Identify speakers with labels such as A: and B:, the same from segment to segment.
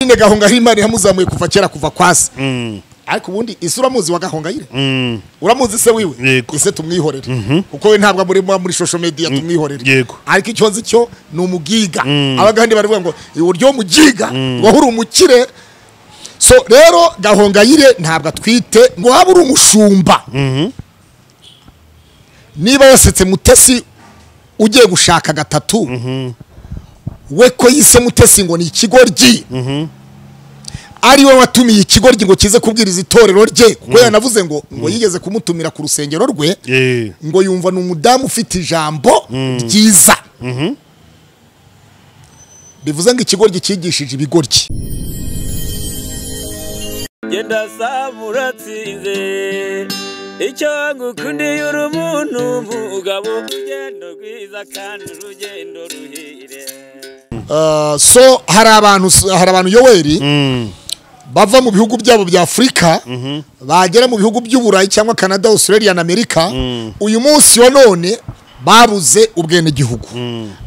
A: nyine gahongayire imana yamuzamuye kuva kera kuva kwasi ariko ubundi ese uramuzi wa gahongayire uramuzi se wiwe
B: Yego.
A: ese tumwihorere kuko we ntabwo muri muri social media tumwihorere
B: Yego.
A: ariko icyo nzi cyo ni umugiga abagande baravuga ngo uburyo umugiga wahuri umukire so rero gahongayire ntabwo atwite ngo waba uri umushumba niba yasetse mutesi ugiye gushaka gatatu we ko yise mutesi ngo ni ikigoryi ari we watumiye ikigoryi ngo kize kubwiriza itorero rye kuko yanavuze ngo ngo yigeze kumutumira ku rusengero rwe
B: Eh,
A: ngo yumva ni umudamu ufite ijambo ryiza bivuze ngo ikigoryi cyigishije ibigoryi
C: genda saba uratsinze icyo ngukundiye uri umuntu mugabo urugendo rwiza kandi urugendo ruhire
A: Uh, so hari abantu hari abantu yoweri bava mu bihugu byabo bya afurika bagera mu bihugu by'uburayi cyangwa canada australia na amerika uyu munsi wa none babuze ubwenegihugu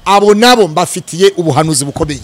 A: abo nabo mbafitiye ubuhanuzi bukomeye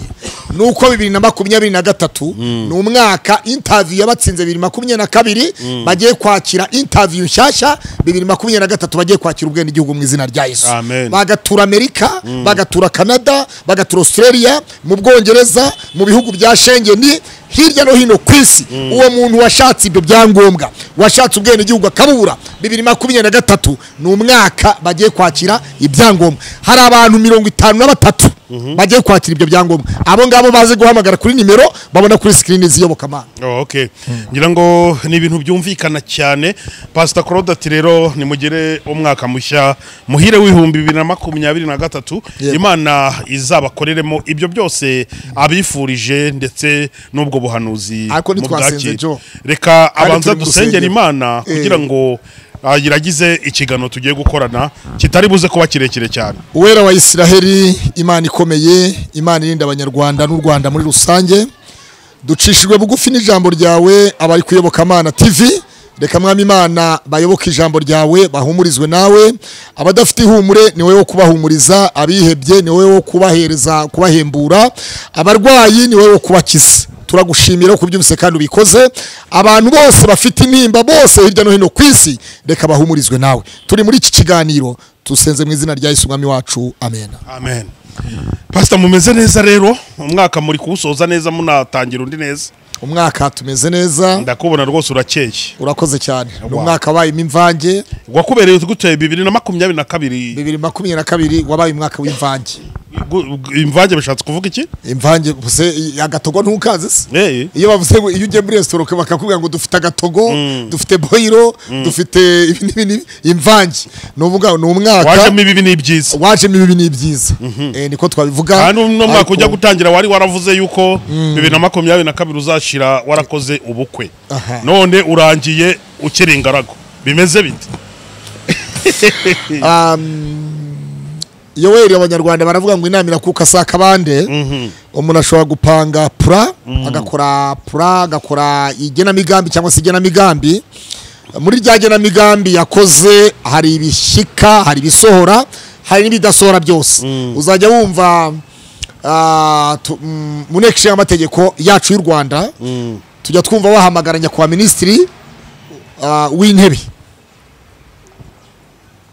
A: nuko bibiri na makumyabiri na gatatu ni umwaka intaviyu yabatsinze bibiri makumyabiri na kabiri bagiye kwakira intaviyu nshyashya bibiri makumyabiri na gatatu bagiye kwakira ubwenegihugu mu izina rya yesu
B: Amen.
A: bagatura amerika bagatura canada bagatura australia mu bwongereza mu bihugu bya shengeni hirya no hino ku isi uwo muntu washatse ibyo byangombwa washatse ubwenegihugu akabura bibiri makumyabiri na gatatu ni umwaka bagiye kwakira ibyangombwa hari abantu mirongo itanu na batatu bagiye kwakira ibyo byangombwa abo ngabo baze guhamagara kuri nimero babona kuri sikirini z'iyobokamana
B: oh, okay ngira ngo ni ibintu byumvikana cyane pastor claude ati rero nimugire umwaka mushya muhire w'ibihumbi bibiri na makumyabiri na gatatu
A: Yego.
B: imana izabakoreremo ibyo byose abifurije ndetse n'ubwo buhanuzi
A: Ariko ntitwasenze,
B: mubwakire.
A: Joe.
B: reka
A: Kandi
B: abanza
A: turi mu
B: dusengera
A: rusengero.
B: imana
A: Eh.
B: kugira ngo ah, iragize ikigano tugiye gukorana kitari buze kuba kirekire cyane
A: uwera wa isiraheli imana ikomeye imana irinda abanyarwanda n'u rwanda muri rusange ducishijwe bugufi n'ijambo ryawe abari kuyoboka amana tv reka mwami imana bayoboke ijambo ryawe bahumurizwe nawe abadafite ihumure ni wowe wo kubahumuriza abihebye ni wowe wo kubahereza kubahembura abarwayi ni wowe wo kubakiza turagushimira ku byumvise kandi ubikoze abantu bose bafite intimba bose hirya no hino ku isi reka bahumurizwe nawe turi muri iki kiganiro dusenze mu izina rya yesu umwami wacu amena
B: amen pasita mumeze neza rero umwaka muri kuwusoza neza munatangira undi neza
A: umwaka tumeze neza
B: ndakubona rwose urakeye
A: urakoze cyane ni
B: Wow.
A: umwaka wabayemo imvange
B: wakubereye gute bibiri na makumyabiri na kabiri
A: bibiri makumyabiri na kabiri wabaye umwaka w'imvange
B: Gu- gu- imvange bishatse kuvuga iki
A: imvange buse agatogo ntukazi se
B: Eh,
A: iyo bavuze ngo iyo ugiye muri resitora bakakubwira ngo dufite agatogo dufite boyiro dufite ibi n'ibi n'ibi imvange ni uvuga ni umwaka
B: wajemo ibi ni ibyiza
A: wajemo ibi ni ibyiza Eh, niko twabivuga
B: kandi uno mwaka
A: Ariko-
B: ujya gutangira wari waravuze yuko bibiri na makumyabiri na kabiri uzashira warakoze ubukwe
A: Aha.
B: none urangiye ukiri ingaragu bimeze bite
A: yoweri abanyarwanda baravuga ngo inama irakuka saa kabande umuntu ashobora gupanga pura agakora pura agakora igenamigambi cyangwa se igenamigambi muri rya genamigambi yakoze hari ibishyika hari ibisohora hari n'ibidasohora byose uzajya wumva ah, tu- mm, mu nteko ishinga amategeko yacu y'u rwanda tujya twumva bahamagara nyakubahwa minisitiri ah, w'intebe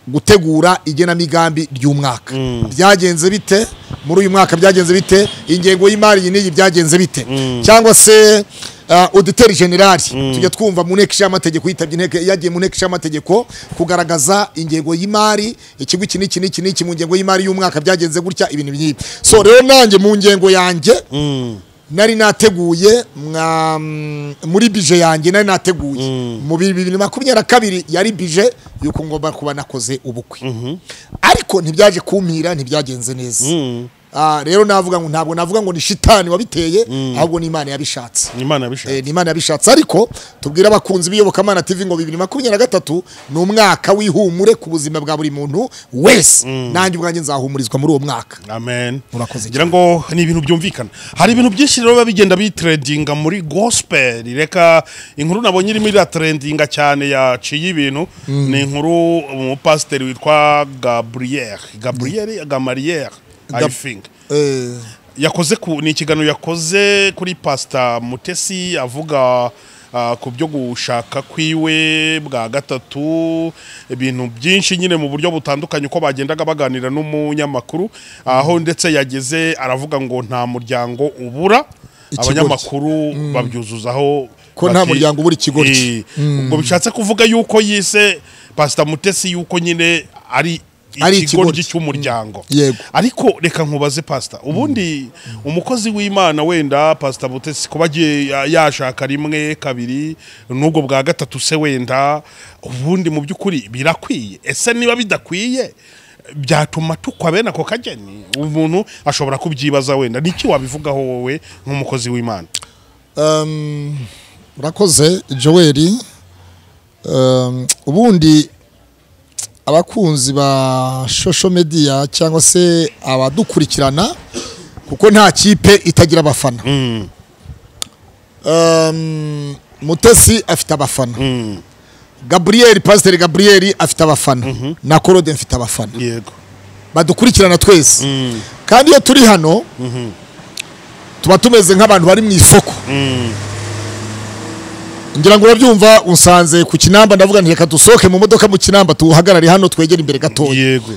A: gutegura igenamigambi ry'umwaka byagenze bite muri uyu mwaka byagenze bite ingengo y'imari iyi n'iyi byagenze bite cyangwa se uh, auditeri generali tujya twumva mu nteko ishingamategeko yitabye inteko yagiye mu nteko ishingamategeko kugaragaza ingengo y'imari ikigo iki n'iki n'iki n'iki mu ngengo y'imari y'umwaka byagenze gutya ibintu by'ibi so rero nanjye mu ngengo yanjye nari nateguye mwa- mm, muri bije yanjye nari nateguye mu bibiri makumyabiri na kabiri yari bije yuko ngomba kuba nakoze ubukwe ariko ntibyaje kumpira ntibyagenze neza Ah, rero navuga ngo ntabwo navuga ngo ni shitani wabiteye ahubwo ni imana yabishatse
B: imana
A: Eh,
B: yabishaka
A: ni imana yabishatse ariko tubwire abakunzi b'iyobokamana tv ngo bibiri makumyabiri na gatatu ni umwaka w'ihumure ku buzima bwa buri muntu wese nanjye ubwanjye nzahumurizwa muri uwo mwaka
B: amen
A: Murakoze
B: ngira ngo ni ibintu byumvikana hari ibintu byinshi rero biba bigenda bitiredinga muri gospel reka inkuru nabonye irimo iratirendinga cyane yaciye ibintu ni inkuru umupasiteri witwa gabriel gabriel gamariyeri i
A: Gab-
B: think
A: Eh,
B: yakoze ku ni ikiganiro yakoze kuri pasita mutesi avuga ah, ku byo gushaka kwiwe bwa gatatu ibintu byinshi nyine mu buryo butandukanye uko bagendaga baganira n'umunyamakuru aho ndetse yageze aravuga ngo nta muryango ubura
A: Ikigoryi.
B: abanyamakuru babyuzuzaho
A: Ko nta
B: bati-
A: muryango ubura ikigoryi.
B: Eh, ubwo bishatse kuvuga yuko yise pasita mutesi yuko nyine ari
A: Ari
B: ikigoryi
A: ikigoryi.
B: cy'umuryango
A: Yego.
B: ariko reka nkubaze pasita ubundi umukozi w'imana wenda pasita butesi kuba agiye ya- yashaka rimwe kabiri n'ubwo bwa gatatu se wenda ubundi mu by'ukuri birakwiye ese niba bidakwiye byatuma tukwa bene ako kageni umuntu ashobora kubyibaza wenda niki wabivugaho wowe nk'umukozi w'imana
A: Um, urakoze joel um, ubundi abakunzi ba shosho media cyangwa se abadukurikirana kuko nta kipe itagira abafana um, mutesi afite abafana gaburiyeri pasiteri gaburiyeri afite abafana na korode mfite abafana
B: yego
A: badukurikirana twese kandi iyo turi hano tuba tumeze nk'abantu bari mu isoko ngira ngo urabyumva unsanze ku kinamba ndavuga nti reka dusohoke mu modoka mu kinamba tuhagarare hano twegere imbere gatoya
B: yego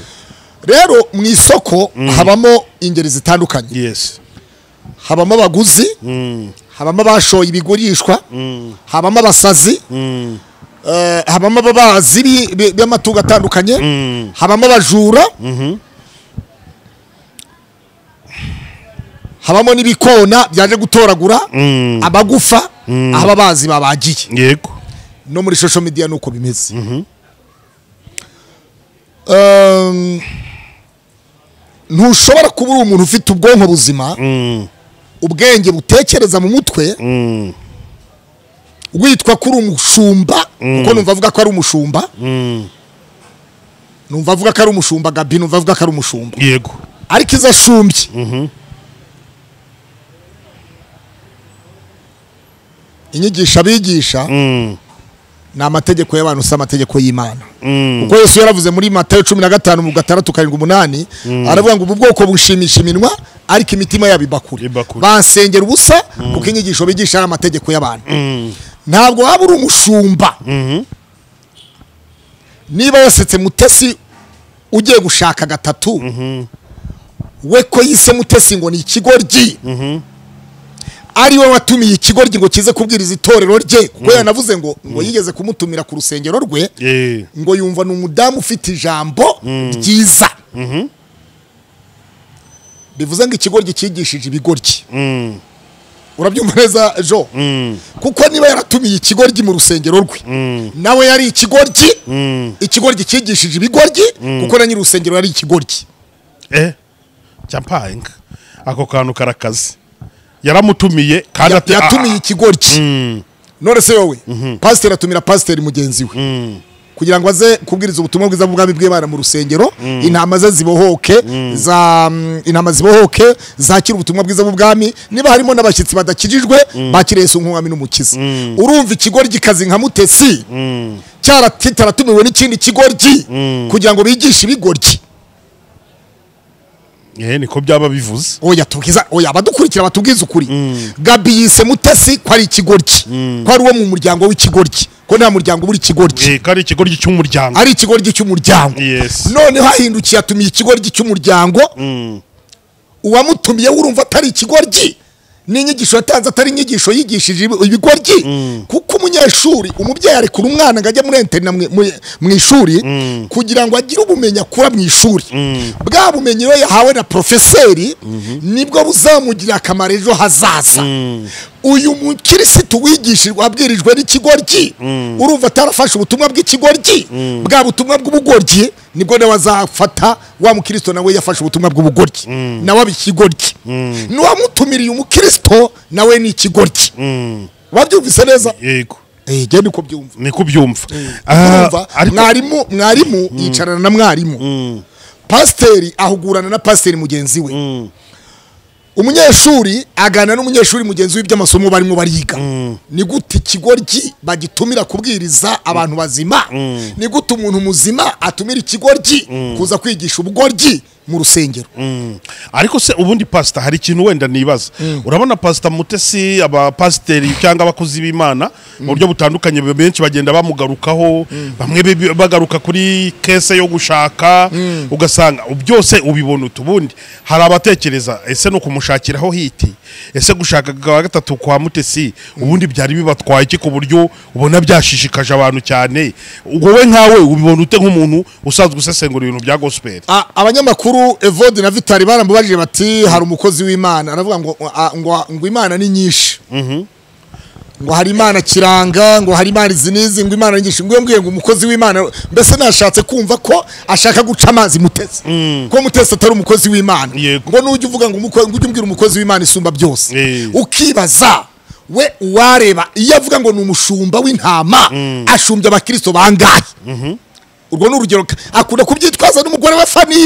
A: rero mu isoko habamo ingeri zitandukanye
B: yes
A: habamo abaguzi habamo abashoye ibigurishwa habamo abasazi eh, habamo ababazi bi- bi- b'amatungo atandukanye habamo abajura habamo n'ibikona byaje gutoragura amagufa aho ababazi babagiye
B: yego
A: no muri social media nuko bimeze Um, ntushobora kuba uri umuntu ufite ubwonko buzima ubwenge butekereza mu mutwe witwa ko uri umushumba kuko numva avuga ko ari umushumba numva avuga ko ari umushumba gabi numva avuga ko ari umushumba
B: yego
A: ariko izo ashumbye inyigisho abigisha ni amategeko y'abantu si amategeko y'imana kuko yesu yaravuze muri matayo cumi na gatanu mu gatandatu karindwi umunani aravuga ngo ubu bwoko bushimisha iminwa ariko imitima yabo ibakure
B: Ibakure.
A: bansengera ubusa kuko inyigisho bigisha ari amategeko y'abantu ntabwo waba uri umushumba niba yasetse mutesi ugiye gushaka gatatu we ko yise mutesi ngo ni ikigoryi ari we watumiye ikigoryi ngo kize kubwiriza itorero rye kuko yanavuze ngo ngo yigeze kumutumira ku rusengero rwe
B: eh
A: ngo yumva ni umudamu ufite ijambo ryiza bivuze ngo ikigoryi cyigishije ibigoryi urabyumva neza jo kuko niba yaratumiye ikigoryi mu rusengero rwe nawe yari ikigoryi ikigoryi cyigishije ibigoryi kuko na nyiri urusengero yari ikigoryi
B: eh champagne ako kantu karakaze yaramutumiye kandi
A: Ya-
B: ate-
A: yatumiye
B: ah,
A: ikigoryi
B: mm,
A: none se wowe pasiteri atumira pasiteri mugenzi we kugira ngo aze kubwiriza ubutumwa bwiza bw'ubwami bw'imana mu rusengero intama ze zibohoke za mm, intama zibohoke zakira ubutumwa bwiza bw'ubwami niba harimo n'abashyitsi badakijijwe bakira yesu nk'umwami n'umukiza urumva ikigoryi kazi nka mutesi cyarataratumiwe n'ikindi kigoryi kugira ngo bigishe ibigoryi
B: eh niko byaba bivuze
A: oya tubwiza oya abadukurikira batubwiza ukuri gabi yise mutesi ko ari ikigoryi ko ari uwo mu muryango w'ikigoryi ko nta muryango ubura ikigoryi
B: eh kari ikigoryi cy'umuryango
A: ari ikigoryi cy'umuryango
B: Yes.
A: noneho ahindukiye atumiye ikigoryi cy'umuryango uwamutumiye urumva atari ikigoryi n'inyigisho yatanze atari inyigisho yigishije ibi- ibigoryi kuko umunyeshuri umubyeyi arekura umwana ngo ajye muri enterinete mu- mu- mu ishuri kugira ngo agire ubumenyi akura mu ishuri bwa bumenyi we yahawe na porofeseri nibwo buzamugira akamaro ejo hazaza uyu mukirisitu wigishijwe wabwirijwe n'ikigoryi urumva atarafashe ubutumwa bw'ikigoryi bwa butumwa bw'ubugoryi nibwo nawe azafata wa mukristo nawe yafashe ubutumwa bw'ubugoryi nawe aba ikigoryi n'uwamutumiriye umukristo nawe ni ikigoryi babyumvise neza
B: yego
A: Eh, jya niko byumva
B: niko byumva Ah,
A: Urumva,
B: ariko
A: mwarimu mwarimu yicarana na mwarimu pasiteri ahugurana na pasiteri mugenzi we umunyeshuri aganira n'umunyeshuri mugenzi we iby'amasomo barimo bariga ni gute ikigoryi bagitumira kubwiriza abantu bazima ni gute umuntu muzima atumira ikigoryi kuza kwigisha ubugoryi mu rusengero
B: ariko se ubundi pasita hari ikintu wenda nibaza urabona pasita mutesi abapasiteri cyangwa abakozi b'imana mu buryo butandukanye benshi bagenda bamugarukaho bamwe be- bagaruka kuri kese yo gushaka ugasanga byose ubibona utubundi hari abatekereza ese ni ukumushakiraho hiti ese gushaka kwa gatatu kwa mutesi ubundi byari bibatwaye iki ku buryo ubona byashishikaje abantu cyane wowe nkawe ubibona ute nk'umuntu usanzwe usesengura ibintu bya gospel
A: A- abanyamakuru evode na vitari baramubajije bati hari umukozi w'imana aravuga ngo a- ngo ngo imana ni nyinshi ngo hari imana kiranga ngo hari imana izi n'izi ngo imana ni nyinshi ngo mbwiye ngo umukozi w'imana mbese nashatse kumva ko ashaka guca amazi mutesi ko mutesi atari umukozi w'imana
B: Yego.
A: ngo nujya uvuga ngo umuko- ngo ujye umbwira umukozi w'imana isumba byose
B: Eh.
A: ukibaza we uwareba iyo avuga ngo ni umushumba w'intama ashumbye abakristo bangahe urwo ni urugero ka- akunda kubyitwaza n'umugore we fani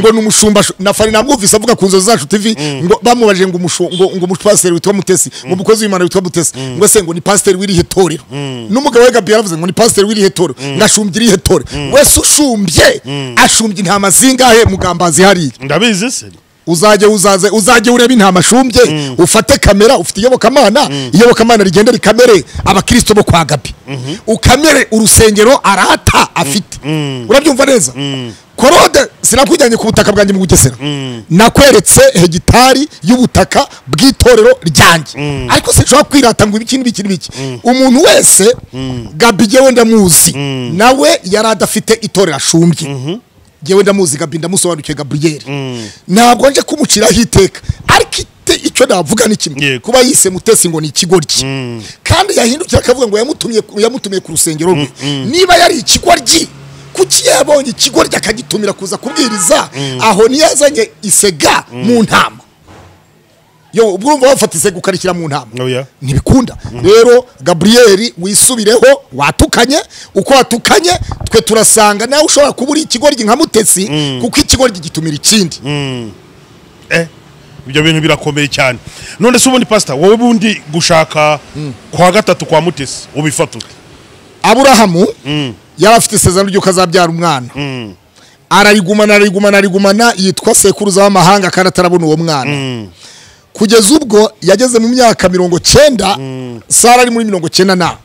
A: ngo ni umushumba shu- na fani namwumvise avuga ku nzozi zacu tv ngo bamubajije ngo umushu- ngo ngo umupasiteri witwa mutesi ngo umukozi w'imana witwa mutesi ngo se ngo ni pasiteri w'irihe torero n'umugabo we gabi yaravuze ngo ni pasiteri w'irihe torero ngo ashumbye irihe torero wese ushumbye ashumbye intama zingahe mugambazi hariya
B: ndabizi se
A: uzajye uzaze uzajye ureba intama ashumbye ufate kamera ufite iyobokamana iyobokamana rigenda rikamere abakristo bo kwa gabi ukamere urusengero arata afite urabyumva neza korode sinakujyanye ku butaka bwanjye mu bugesera nakweretse hegitari y'ubutaka bw'itorero ryanjye ariko sinshobora kwirata ngo ibiki n'ibiki n'ibiki umuntu wese gabi jyewe ndamuzi nawe yari adafite itorero ashumbye ngewe ndamuzi gabi ndamusobanukiwe gaburiyeri ntabwo nje kumuciraho iteka ariko ite- icyo navuga ni kimwe
B: Yego.
A: kuba yise mutesi ngo ni ikigoryi kandi yahindukira akavuga ngo yamutumye yamutumiye ku rusengero rwe niba yari ikigoryi kuki yabonye ikigoryi akagitumira kuza kubwiriza aho ntiyazanye isega mu ntama yo ubwo urumva wafata isega ukarishyira mu ntama
B: Oya.
A: ntibikunda rero gaburiyeri wisubireho watukanye uko watukanye twe turasanga nawe ushobora kuba uri ikigoryi nka mutesi kuko ikigoryi gitumira ikindi
B: eh ibyo bintu birakomeye cyane none se ubundi pasita wowe bundi gushaka kwa gatatu kwa mutesi ubifata ute
A: aburahamu yari afite isezerano ry'uko azabyara umwana ararigumana ararigumana ararigumana yitwa sekuruza w'amahanga kandi atarabona uwo mwana kugeza ubwo yageze mu myaka mirongo cyenda sara ari muri mirongo cyenda na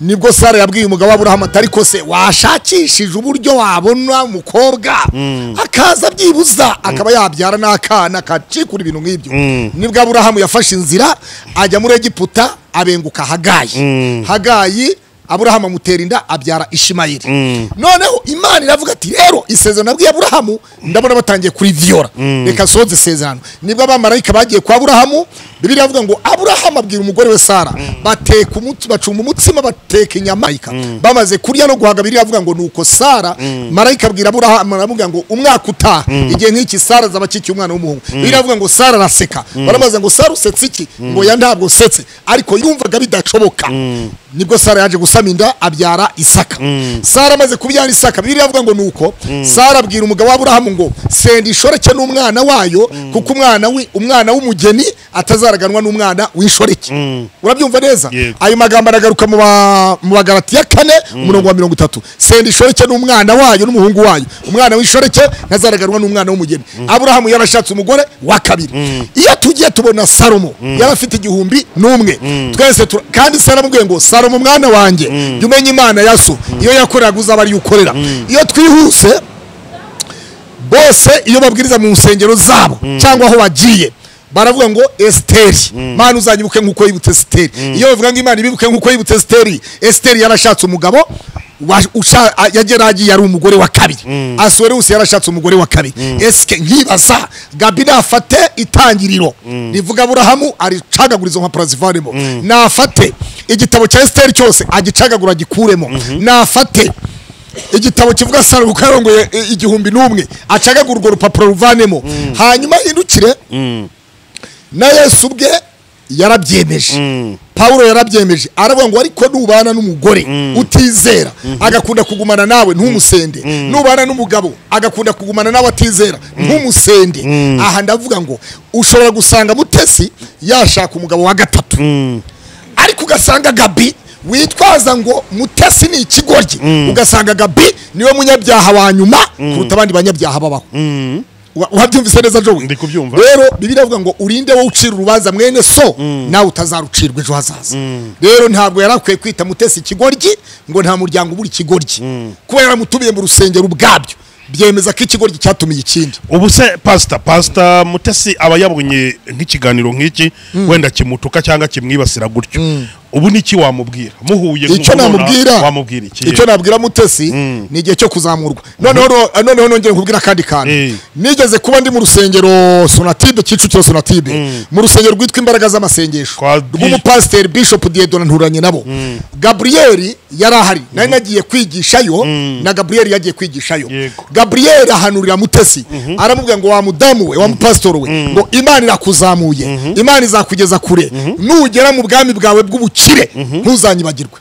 A: nibwo sara yabwiye umugabo w'aburahamu ati ariko se washakishije uburyo wabona umukobwa akaza byibuza akaba yabyara n'akana kacikura ibintu nk'ibyo nibwo aburahamu yafashe inzira ajya muri egiputa abenguka hagayi hagayi aburahamu amutera inda abyara ishimayeli noneho imana iravuga ati rero isezerano nabwiye aburahamu ndabona batangiye kuri viyora reka soze isezerano nibwo abamarayika bagiye kwa aburahamu bibiri iravuga ngo aburahamu abwira umugore we sara bateka umutsi bacumba umutsima bateka inyama bamaze kurya no guhaga bibiri iravuga ngo nuko sara marayika abwira aburahamu aramubwira ngo umwaka utaha igihe nk'iki sara azaba akikiye umwana w'umuhungu bibiri iravuga ngo sara araseka baramubaza ngo sara usetse iki ngo ya ntabwo usetse ariko yumvaga bidashoboka nibwo sara yaje gusama inda abyara isaka sara amaze kubyara isaka bibiri iravuga ngo nuko sara abwira umugabo w'aburahamu ngo senda ishoreke n'umwana wayo kuko umwana wi- umwana w'umugeni atazaraganwa n'umwana w'inshoreke urabyumva neza
B: Yego.
A: ayo magambo aragaruka mu ba- mu bagaratiya kane umurongo wa mirongo itatu senda ishoreke n'umwana wayo n'umuhungu wayo umwana w'ishoreke ntazaraganwa n'umwana w'umugeni aburahamu yarashatse umugore wa kabiri iyo tugiye tubona salomo yari afite igihumbi n'umwe twese tura- kandi se yaramubwiye ngo salomo umwana wanjye jya umenya imana ya so iyo yakoreraga uzaba ariyo ukorera iyo twihuse bose iyo babwiriza mu nsengero zabo cyangwa aho bagiye baravuga ngo esiteri mana uzanyibuke nk'uko yibutse esiteri iyo bavuga ngo imana ibibuke nk'uko yibutse esiteri esiteri yarashatse umugabo wa- usha- a- yageragiye ari umugore wa kabiri asuwerewusi yarashatse umugore wa kabiri esike nkibaza gabi nafate itangiriro rivuga aburahamu aricagagura izo mpapuro zivanemo nafate igitabo cya esiteri cyose agicagagura agikuremo nafate igitabo kivuga saro kuko yarongoye i- igihumbi n'umwe acagaga urwo rupapuro ruvanemo hanyuma yindukire na yesu ubwe yarabyemeje pawulo yarabyemeje aravuga ngo ariko nubana n'umugore utizera agakunda kugumana nawe ntumusende nubana n'umugabo agakunda kugumana nawe atizera ntumusende aha ndavuga ngo ushobora gusanga mutesi yashaka umugabo wa gatatu ariko ugasanga gabi witwaza ngo mutesi ni ikigoryi ugasanga gabi niwe munyabyaha wa nyuma kuruta abandi banyabyaha babaho Wa- wabyumvise neza jowe
B: Ndi kubyumva.
A: rero bibiliya ivuga ngo urinde wowe ucira urubanza mwene so nawe utazarucirwa ejo hazaza rero ntabwo yari akwiye kwita mutesi ikigoryi ngo nta muryango ubura ikigoryi kuba yaramutumiye mu rusengero ubwabyo byemeza ko ikigoryi cyatumiye ikindi
B: ubu se pasita pasita mutesi aba yabonye nk'ikiganiro nk'iki wenda kimutuka cyangwa kimwibasira gutyo ubu niki wamubwira muhuye
A: icyo
B: nk'ubu nona-
A: namubwira
B: wamubwira iki
A: icyo nabwira mutesi ni igihe cyo kuzamurwa noneho no- noneho nongeye nkubwira akandi kantu
B: Eh.
A: nigeze kuba ndi mu rusengero sonatibe kicukiro sonatibe mu rusengero rwitwa imbaraga z'amasengesho
B: Kwa-
A: rw'umupasiteri bishop diedona nturanye nabo gaburiyeri yari ahari nari nagiye kwigishayo na gaburiyeri yagiye kwigishayo
B: Yego.
A: gaburiyeri ahanurira mutesi aramubwira ngo wa mudamu we wa mupasitori we ngo imana irakuzamuye imana izakugeza kure nugera mu bwami bwawe bw'ubukire ntuzanyibagirwe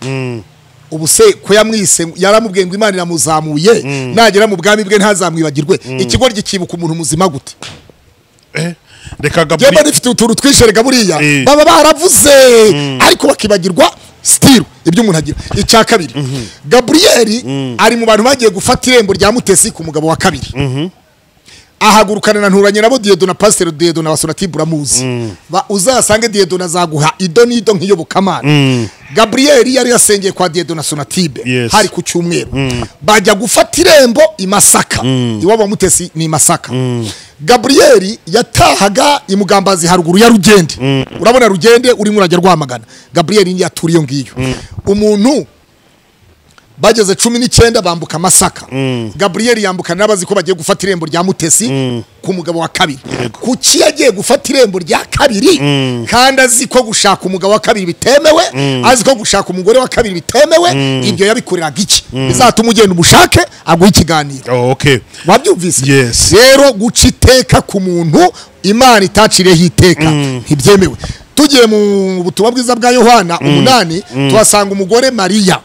A: ubu se ko yamwise yaramubwiye ngo imana iramuzamuye nagera mu bwami bwe ntazamwibagirwe ikigoryi cyibuka umuntu muzima gute
B: Eh, reka
A: yewe
B: gaburi
A: rifite utuntu twisherega buriya
B: Eh.
A: baba baravuze ariko bakibagirwa sitiru ibyo umuntu agira icya kabiri gaburiyeri ari mu bantu bagiye gufata irembo rya mutesi ku mugabo wa kabiri ahagurukana na nturanye nabo diyedo na pasiteri diyedo na basorati buramuzi Ba- uzasange diyedo azaguha ido n'ido nk'iyobokamana gaburiyeri yari yasengeye kwa diyedo na sonatibe
B: Yes.
A: hari ku cyumweru bajya gufata irembo i masaka iwabo wa mutesi ni i masaka gaburiyeri yatahaga i mugambazi haruguru ya rugende urabona rugende urimo urajya rwamagana gaburiyeri niyo atura iyo ngiyo umuntu bageze cumi n'icyenda bambuka amasaka gaburiyeri yambukana n'abazi ko bagiye gufata irembo rya mutesi ku mugabo wa kabiri kuki yagiye gufata irembo rya kabiri kandi azi ko gushaka umugabo wa kabiri bitemewe azi ko gushaka umugore wa kabiri bitemewe ibyo yabikoreraga iki bizatuma ugenda umushake aguha ikiganiro
B: Oh, okay
A: wabyumvise
B: Yes.
A: rero guca iteka ku muntu imana itacireho iteka ntibyemewe tugiye mu butumwa bwiza bwa yohana umunani tuhasanga umugore mariya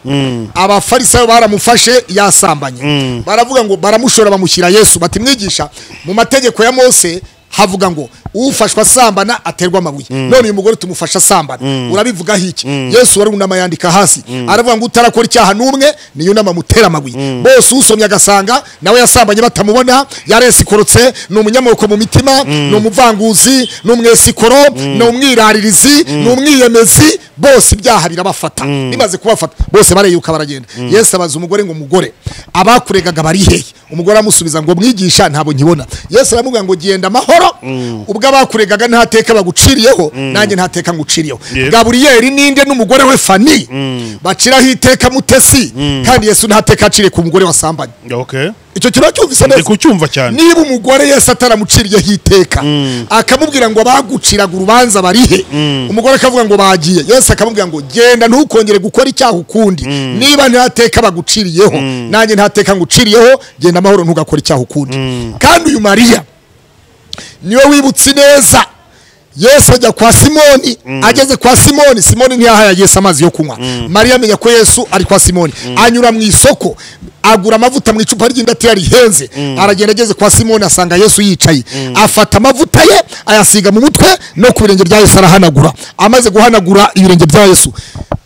A: abafarisayo baramufashe yasambanye baravuga ngo baramushora bamushyira yesu bati mwigisha mu mategeko ya mose havuga ngo ufashwa asambana aterwa amabuye none uyu mugore tumufasha asambana urabivugaho iki yesu warunama yandika hasi aravuga ngo utarakora icyaha n'umwe niyunama amutera amabuye bose usomye agasanga nawe yasambanye batamubona yaresikorotse ni umunyamoko mu mitima ni umuvanguzi ni umwesikoro ni umwiraririzi ni umwiyemezi bose ibyaha birabafata bimaze kubafata bose bareyuka baragenda yesu abaza umugore ngo mugore abakuregaga bari hehe umugore aramusubiza ngo mwigisha ntabwo nkibona yesu aramubwira ngo genda amahoro ubwo abakuregaga nta teka baguciriyeho nanjye nta teka nguciriyeho
B: Yep.
A: gaburiyeri ninde n'umugore we fani baciraho iteka mutesi kandi yesu nta teka aciriye ku mugore wasambanye
B: okay
A: icyo kiba cyumvise
B: ndi
A: neza
B: kucyumva cyane
A: niba umugore yesu ataramuciriyeho iteka akamubwira ngo abaguciraga urubanza barihe umugore akavuga ngo bagiye yesu akamubwira ngo genda ntukongere gukora icyaha ukundi niba nta teka baguciriyeho nanjye nta teka nguciriyeho genda amahoro ntugakore icyaha ukundi kandi uyu mariya niwe wibutse neza yesu ajya kwa simoni ageze kwa simoni simoni ntiyahaya yesu amazi yo kunywa mariya amenya ko yesu ari kwa simoni anyura mu isoko agura amavuta mu icupa ry'indatira rihenze aragenda ageze kwa simoni asanga yesu yicaye afata amavuta ye ayasiga mu mutwe no ku birenge bya yesu arahanagura amaze guhanagura ibirenge bya yesu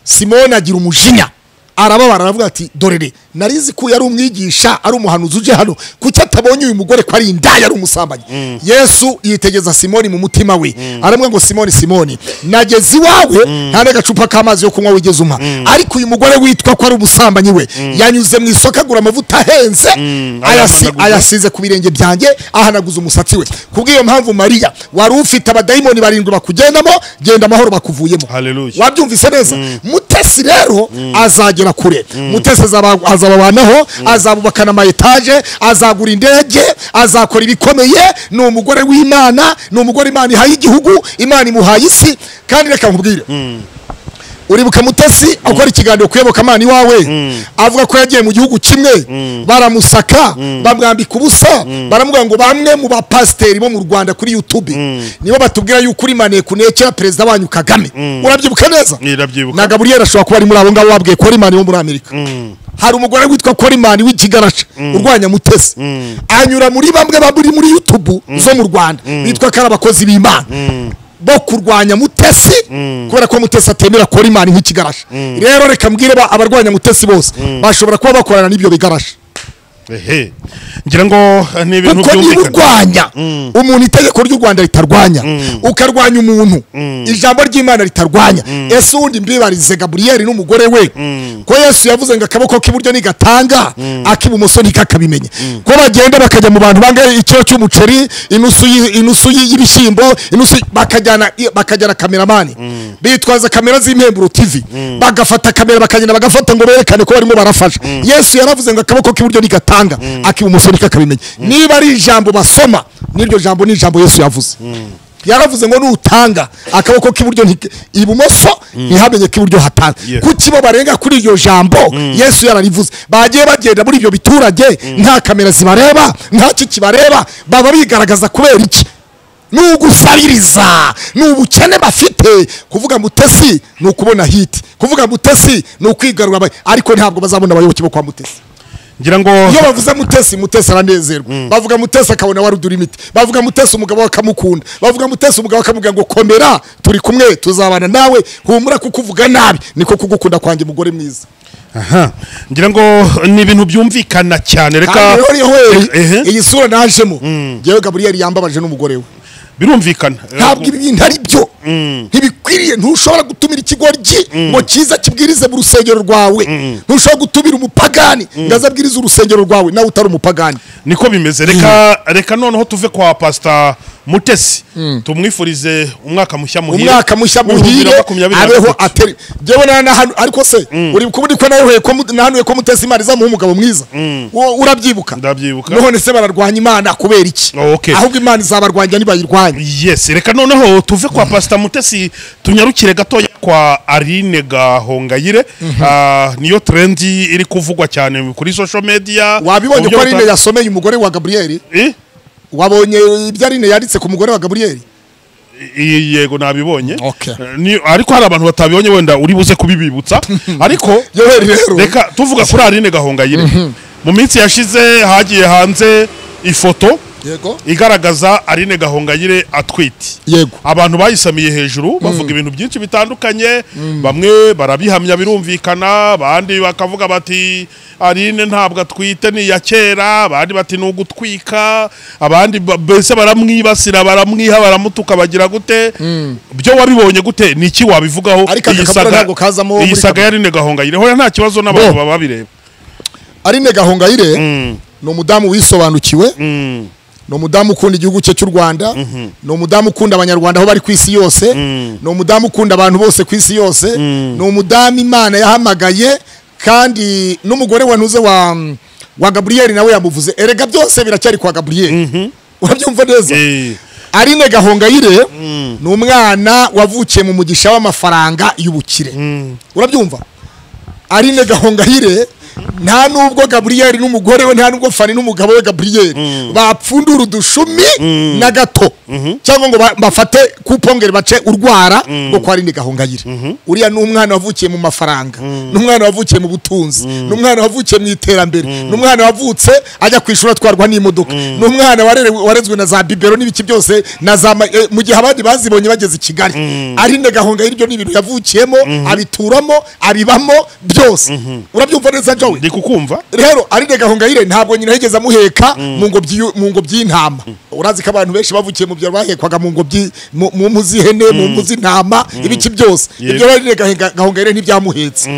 A: simoni agira umujinya arababara aravuga ati dorere narizi ko yari umwigisha ari umuhanuzi uje hano kuki atabonye uyu mugore ko ari indaya ari umusambanyi yesu yitegeza simoni mu mutima we aramubwira ngo simoni simoni nageze iwawe nta n'agacupa k'amazi yo kunywa wigeze umpa ariko uyu mugore witwa ko ari umusambanyi we yanyuze mu isoko agura amavuta ahenze ayasi-
B: ayahanaguza.
A: ayasize ku birenge byanjye ahanaguza umusatsi we kubw'iyo mpamvu mariya wari ufite abadayimoni barindwi bakugendamo genda amahoro bakuvuyemo
B: Hallelujah.
A: wabyumvise neza mutesi rero azagera kure mutesi azaba- azababanaho azabubakana ama etaje azagura indege azakora ibikomeye ni umugore w'imana ni umugore imana ihaye igihugu imana imuhaye isi kandi reka nkubwire uribuka mutesi akora ikiganiro kuyoboka amana iwawe avuga ko yagiye mu gihugu kimwe baramusaka bamwambika ubusa baramubwira ngo bamwe mu bapasiteri bo mu rwanda kuri youtube nibo batubwira yuko uri manekunekera perezida wanyu kagame urabyibuka neza
B: Ndabyibuka.
A: na gaburiyeri ashobora kuba ari muri abo ngabo wabwiye korimani wo muri amerika hari umugore witwa korimani w'ikigarasha urwanya mutesi anyura muri bamwe bari muri yutubu zo mu rwanda bitwa ko ari abakozi b'imana bo kurwanya mutesi kubera ko mutesi atemera korimani nk'ikigarasha rero reka mbwire ba- abarwanya mutesi bose bashobora kuba bakorana n'ibyo bigarasha
B: ehe ngira ngo eh, ni ibintu
A: kuko niba
B: byumvikana
A: urwanya umuntu itegeko ry'u rwanda ritarwanya ukarwanya umuntu ijambo ry'imana ritarwanya ese uwundi mbibarize gaburiyeli n'umugore we ko yesu yavuze ngo akaboko k'iburyo nigatanga ak'ibumoso ntikakabimenye ko bagenda bakajya mu bantu banga ikiro cy'umuceri inusu y- inusu y- y'ibishyimbo inusu y- bakajyana bakajyana kameramani bitwaza kamera z'impemburo tv bagafata kamera bakagenda bagafata ngo berekane ko barimo barafasha yesu yaravuze ngo akaboko k'iburyo nigatanga ak'ibumoso ntikakabimenye niba ari ijambo basoma n'iryo jambo ni ijambo yesu yavuze yaravuze ngo nutanga akaboko k'iburyo nti- ibumoso ntihamenye ko iburyo hatanga
B: Yeah.
A: kuki bo barenga kuri iryo jambo yesu yararivuze bagiye bagenda muri ibyo biturage nta kamera zibareba nta ki kibareba baba bigaragaza kubera iki ni ugusabiriza ni ubukene bafite kuvuga mutesi ni ukubona hiti kuvuga mutesi ni ukwigarura aba- ariko ntabwo bazabona abayoboke bo kwa mutesi
B: ngira ngo
A: iyo bavuze mutesi mutesi aranezerwa bavuga mutesi akabona warudura imiti bavuga mutesi umugabo we akamukunda bavuga mutesi umugabo we akamubwira ngo komera turi kumwe tuzabana nawe humura kuko uvuga nabi niko kugukunda kwanjye mugore mwiza
B: aha ngira ngo ni ibintu byumvikana cyane reka
A: kandi rero rihori
B: ehe
A: iyi sura najemo yewe gaburiyeli yambabaje n'umugore we
B: birumvikana
A: ntabwo ibi bintu ari byo ntibikwiriye ntushobora gutumira ikigoryi ngo kiza kibwirize mu rusengero rwawe ntushobora gutumira umupagani ngo aze abwirize urusengero rwawe nawe utari umupagani
B: niko bimeze reka reka noneho tuve kwa pasita mutesi tumwifurize umwaka mushya muhire
A: umwaka mushya muhire abeho ateri jewe na nahanu ariko se uri kubudi ko nawe ko mu- nahanuye ko mutesi imana izamuha umugabo mwiza Wo- urabyibuka
B: Ndabyibuka.
A: none se bararwanya imana kubera iki
B: Oh, okay.
A: ahubwo imana izabarwanya nibayirwanya
B: yes reka noneho tuve kwa pasita mutesi tunyarukire gatoya kwa aline gahongayire Ah, niyo trendi iri kuvugwa cyane kuri social media
A: wabibonye
B: Uburyo
A: ko arine
B: buta-
A: yasomeye umugore wa gaburiyeli
B: Eh?
A: wabonye ibyo arine yanditse ku mugore wa gaburiyeli
B: I- yego nabibonye
A: Okay.
B: Eh, ni- ariko hari abantu batabibonye wenda uri buze kubibibutsa ariko
A: yoweri rero
B: reka tuvuga kuri aline gahongayire mu minsi yashize hagiye hanze ifoto
A: yego
B: igaragaza Aline Gahongayire atwite
A: Yego.
B: abantu bayisamiye hejuru bavuga ibintu byinshi bitandukanye bamwe barabihamya birumvikana abandi bakavuga bati Aline ntabwo atwite ni iya kera abandi bati ni ugutwika abandi ba- mbese baramwibasira baramwiha baramutuka bagira gute byo wabibonye gute ni iki wabivugaho
A: Ariko aka
B: iyi
A: kabuga
B: saga-
A: ntabwo kazamo
B: iyi
A: muri
B: saga ya Aline Gahongayire hoya nta kibazo n'abantu baba babireba
A: arine gahongayire ni umudamu wisobanukiwe ni umudamu ukunda igihugu cye cy'u rwanda ni umudamu ukunda abanyarwanda aho bari ku isi yose ni umudamu ukunda abantu bose ku isi yose ni umudamu imana yahamagaye kandi n'umugore wanuze wa wa gaburiyeli nawe yamuvuze erega byose biracyari kwa gaburiyeli urabyumva neza
B: Eh,
A: Aline Gahongayire ni umwana wavukiye mu mugisha w'amafaranga y'ubukire urabyumva Aline Gahongayire nta nubwo Gabriel n'umugore we nta nubwo Fani n'umugabo we Gabriel bapfundura udushumi na gato cyangwa ngo ba- bafate kupongere bace urwara ngo kwa Aline Gahongayire uriya ni umwana wavukiye mu mafaranga ni umwana wavukiye mu butunzi ni umwana wavukiye mu iterambere ni umwana wavutse ajya ku ishuri atwarwa n'imodoka ni umwana warerewe- warezwe na za bibero n'ibiki byose na za ma- eh, mu gihe abandi bazibonye bageze i kigali arinde gahunga y'iryo ni ibintu yavukiyemo abituramo abibamo byose urabyumva neza jowe
B: ndi kukumva
A: rero arinde gahongayire ntabwo nyina yigeze amuheka mu ngobyi y'u- mu ngobyi y'intama urazi ko abantu benshi bavukiye mu byaro bahekwaga mu ngobyi mu mu mpu z'ihene mu mpu z'intama ibiki byose
B: Yego.
A: ibyo arinde gahongayire ntibyamuhetse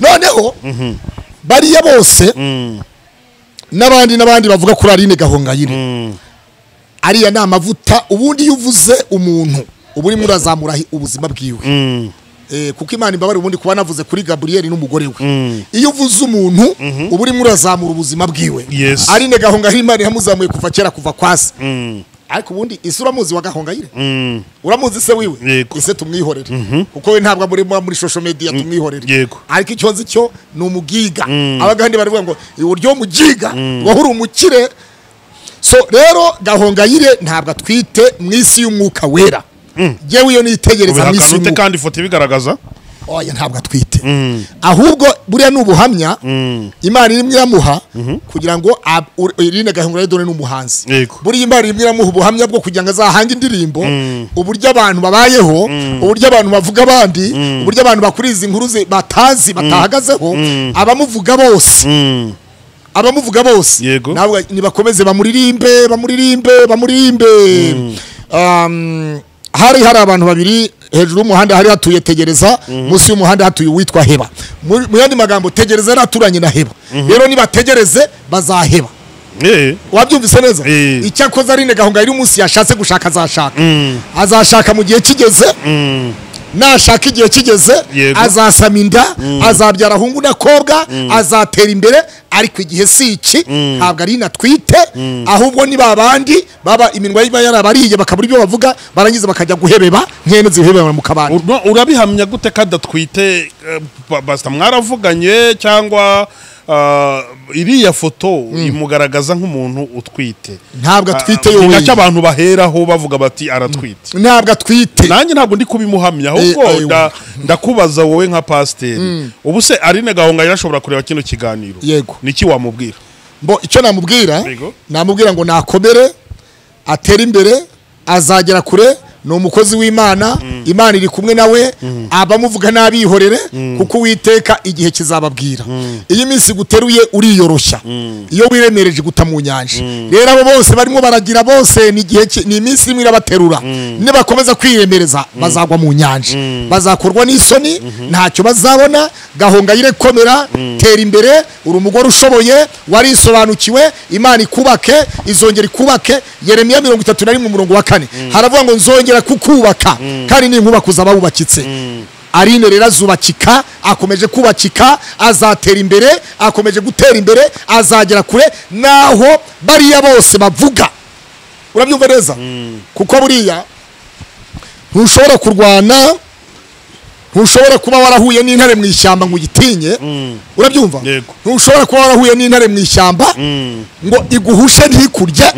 A: noneho bariya bose n'abandi n'abandi bavuga kuri arine gahongayire ariya ni amavuta ubundi iyo uvuze umuntu uba urimo urazamura hi- ubuzima bwiwe Eh, kuko imana imbabare ubundi kuba navuze kuri gaburiyeli n'umugore we iyo uvuze umuntu uba urimo urazamura ubuzima bwiwe
B: Yes.
A: arine gahongayire imana yamuzamuye kuva kera kuva kwasi ariko ubundi isi uramuzi wa gahongayire uramuzi se wiwe
B: Yego.
A: ise tumwihorere kuko we ntabwo muri muri social media tumwihorere
B: Yego.
A: ariko icyo nzi cyo ni umugiga abagande baravuga ngo uburyo umugiga wahuri umukire so rero gahongayire ntabwo atwite mu isi y'umwuka wera yewe iyo nitegereza mu isi
B: ubihakana ute
A: y'umwuka
B: kandi ifoto ibigaragaza
A: oya ntabwo atwite ahubwo buriya ni ubuhamya imana irimo iramuha kugira ngo ab- ur- irinde gahungura dore ni umuhanzi
B: Yego.
A: buriya imana irimo iramuha ubuhamya bwo kugira ngo azahange indirimbo uburyo abantu babayeho uburyo abantu bavuga abandi uburyo abantu bakuriza inkuru ze- batazi batahagazeho abamuvuga bose abamuvuga bose
B: Yego.
A: ntabwo nibakomeze bamuririmbe bamuririmbe bamuririmbe Um, hari hari abantu babiri hejuru y'umuhanda hari hatuye tegereza munsi y'umuhanda hatuye uwitwa heba Mu- mu yandi magambo tegereza yari aturanye na heba rero nibategereze bazaheba
B: Eh,
A: wabyumvise neza
B: Eh.
A: icyakoze arine gahunga yari umunsi yashatse gushaka azashaka azashaka mu gihe kigeze nashaka igihe kigeze
B: Yego.
A: azasama inda azabyara ahungu n'akobwa azatera imbere ariko igihe si iki ntabwo ari natwite ahubwo ni babandi baba iminwa iba yarabariye bakabura ibyo bavuga barangiza bakajya guhebeba nkene zihebeba mu kabande
B: ur- no, urabihamya gute ko adatwite eh, ba- basita mwaravuganye cyangwa ah, iriya foto imugaragaza nk'umuntu utwite
A: Ntabwo atwite
B: Ah,
A: yo
B: ni
A: wenyine.
B: nacyo abantu baheraho bavuga bati aratwite
A: ntabwo atwite
B: nanjye ntabwo ndi kubimuhamya ahubwo
A: eh,
B: nda- ndakubaza wowe nka pasiteri ubu se arine gahunga yarashobora kureba kino kiganiro
A: Yego.
B: niki wamubwira
A: Mbo icyo namubwira
B: Yego.
A: namubwira ngo nakomere atere imbere azagera kure ni umukozi w'imana imana iri kumwe nawe abamuvuga n'abihorere kuko uwiteka igihe kizababwira iyo iminsi guteruye uriyoroshya iyo wiremereje guta mu nyanja rero abo bose barimo baragira bose ni igihe ki- ni iminsi irimo irabaterura nibakomeza kwiremereza bazagwa mu nyanja bazakorwa n'isoni ntacyo bazabona gahunga yirekomera tera imbere uri umugore ushoboye warisobanukiwe imana ikubake izongera ikubake yeremiya mirongo itatu na rimwe umurongo wa kane haravuga ngo nzongera kukubaka kandi ninkubaka uzaba wubakitse arine rero azubakika akomeje kubakika azatera imbere akomeje gutera imbere azagera kure naho bariya bose bavuga urabyumva neza kuko buriya ntushobora kurwana ntushobora kuba warahuye n'intare mu ishyamba ngo uyitinye urabyumva
B: Yego.
A: ntushobora kuba warahuye n'intare mu ishyamba ngo iguhushe ntikurye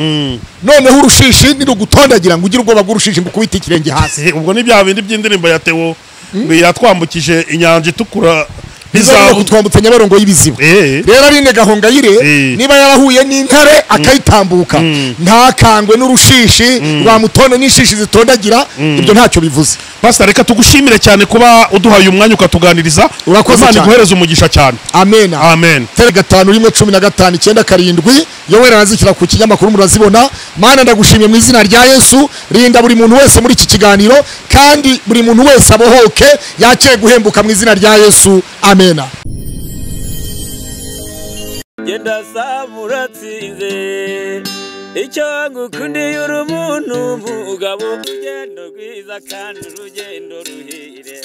A: noneho urushishi nirugutondagira ngo ugire ubwoba bw'urushishi ngo ukubite ikirenge hasi
B: Eh, ubwo ni bya bindi by'indirimbo ya tewo ngo yatwambukije inyanja itukura
A: bizabura
B: ntizabu
A: kutwambutsa nyabarongo y'ibiziba
B: Eh.
A: rero arine gahongayire
B: Eh.
A: niba yarahuye n'intare akayitambuka ntakangwe n'urushishi rwamutone n'inshishi zitondagira ibyo ntacyo bivuze
B: pasita reka tugushimire cyane kuba uduhaye umwanya ukatuganiriza
A: Urakoze
B: imana
A: cyane.
B: iguhereze umugisha cyane
A: amen
B: amen
A: tere gatanu rimwe cumi na gatanu icyenda karindwi yoweri arazishyira ku kinyamakuru murazibona mana ndagushimiye mu izina rya yesu rinda buri muntu wese muri iki kiganiro kandi buri muntu wese abohoke yakire guhembuka mu izina rya yesu amena
C: genda samura tsinze icyo ngukundiye uri umuntu mugabo urugendo rwiza kandi urugendo ruhire